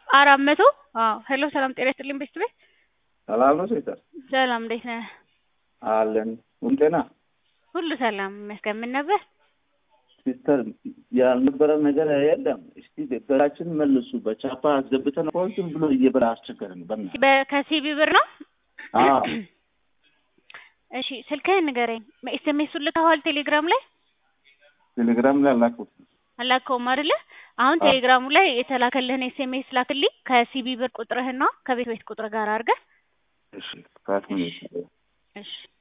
አራት መቶ አዎ ሄሎ ሰላም ጤና ይስጥልኝ ቤት ቤት ሰላም ነው ሴተር ሰላም እንዴት ነህ? አለን ሁሉ ጤና ሁሉ ሰላም ይመስገን። ምን ነበር? ሲስተር ያልነበረ ነገር የለም። እስቲ ብራችን መልሱ። በቻፓ አስገብተን እኮ ዝም ብሎ እየበላ አስቸገረን። በእናትህ በ- ከሲቢ ብር ነው? አዎ እሺ ስልክህን ንገረኝ። ኤስኤምኤሱን ልከኸዋል ቴሌግራም ላይ ቴሌግራም ላይ አላኩት። አላከውም አይደለ? አሁን አዎ። ቴሌግራሙ ላይ የተላከልህን ኤስኤምኤስ ላክልኝ ከሲቢ ብር ቁጥርህና ከቤት ቤት ቁጥር ጋር አድርገህ እሺ ካት ምን እሺ